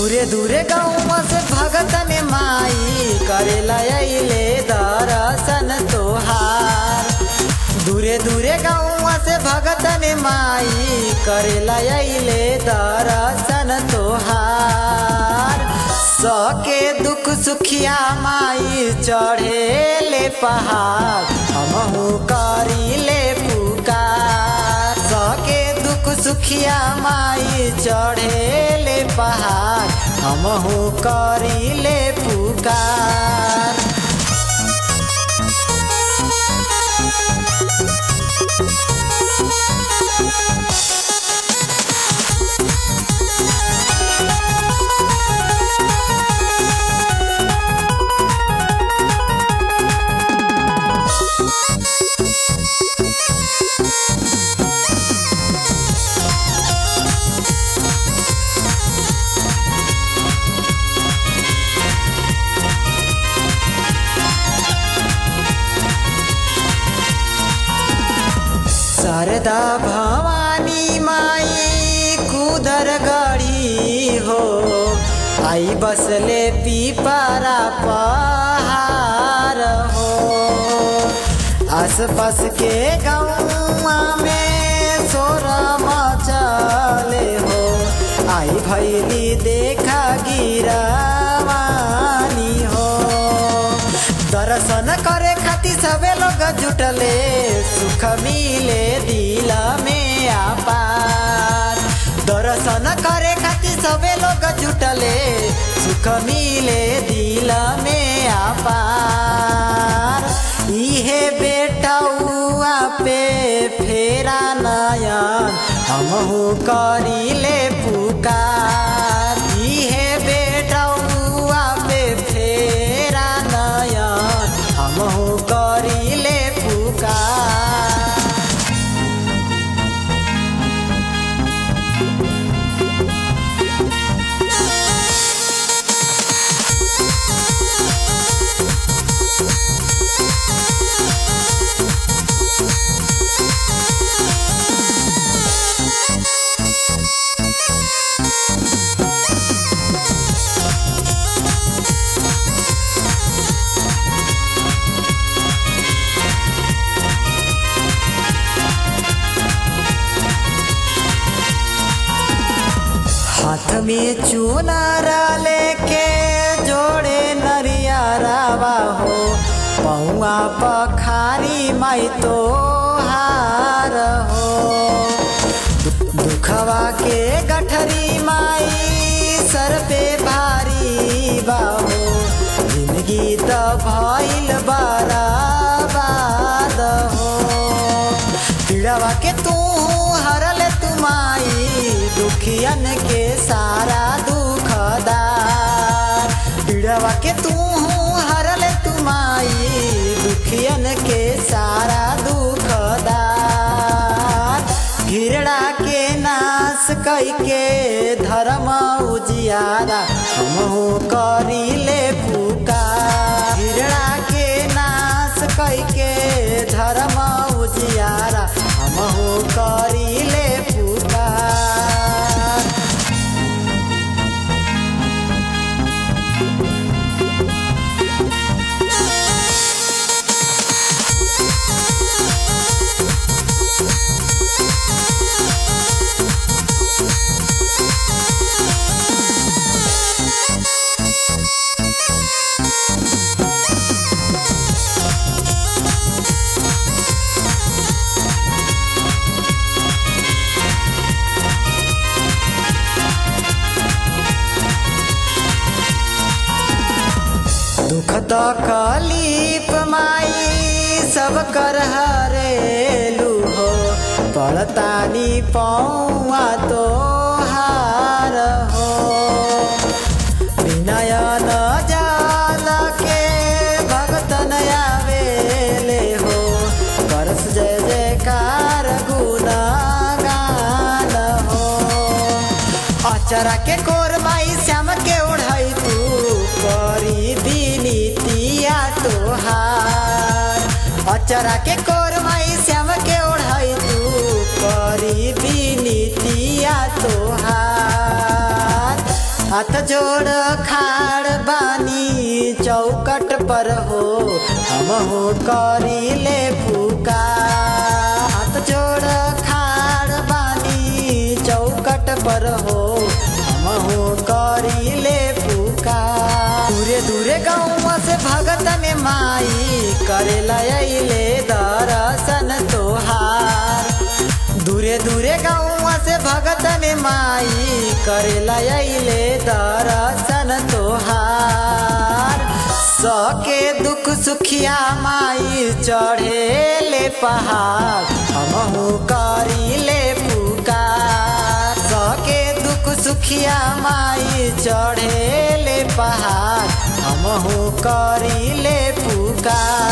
दूरे दूरे गाँव से भगतन माई करेला अइले दर्शन तोहार दूरे दूरे गाँव से भगतन माई करेला अइले दर्शन तोहार सके दुख सुखिया माई चढ़ेले पहाड़ हमहू करीले पुकार सके दुख सुखिया माई चढ़ेले पहाड़ हमहू करीले पुकार शारदा भवानी माई कुदर गढ़ी हो आई बसले पीपरा पहाड़ हो आसपास के गाँव में सोरा मचले हो आई भैली देखा गिरावानी हो दर्शन करे खातिर सबे लोग जुटले सुख मिले दिल में आपार दर्शन करे खातिर सबे लोग जुटले सुख मिले दिल में आपार इहे बेटौआ पे फेरा नयन हमहू करीले पुकार इहे बेटौआ पे फेरा नयन हमहू करीले पुकार हाथ में चुनारा लेके जोड़े नरियारावा हो पौआ पखारी माई तो हार हो दु- दुखवा के गठरी माई सर पे भारी बाहो जिंदगी तो भइल बराबाद हो पीड़ावा के तू हरल तुमाई दुखियन के सारा दुखदार पीड़ावा के तू हरल तुमाई दुखियन के सारा दुखदार घिरड़ा के नाश कई के धर्म उजियारा हमहू करीले पुकार घिरड़ा के नाश कई के धर्म उजियारा हमहू करीले पुकार दुख तकलीफ माई सब कर हरेलू हो पड़तानी पौआ तो हार हो विनयन जाल के भगतन आवेले हो करस जय जयकार गुना गान हो अचरा के कोर माई श्याम के ओढ़ाई तू करी बिनीतिया तोहार अचरा के कोर माई श्याम के ओढ़ाई तू करी बिनीतिया तोहार हाथ जोड़ खाड़ बानी चौकट पर हो हम हो करी ले पुकार हाथ जोड़ खाड़ बानी चौकट पर हो हम हो करी ले पुकार दूरे दूरे गाँव से भगतन माई करे लैले दर्शन तोहार दूरे दूरे गाँव से भगतन माई करे लैले दर्शन तोहार सके दुख सुखिया माई चढ़े ले पहाड़ हमहू करी ले पुकार सके दुख सुखिया माई चढ़े ले पहाड़ हमहू करी ले पुकार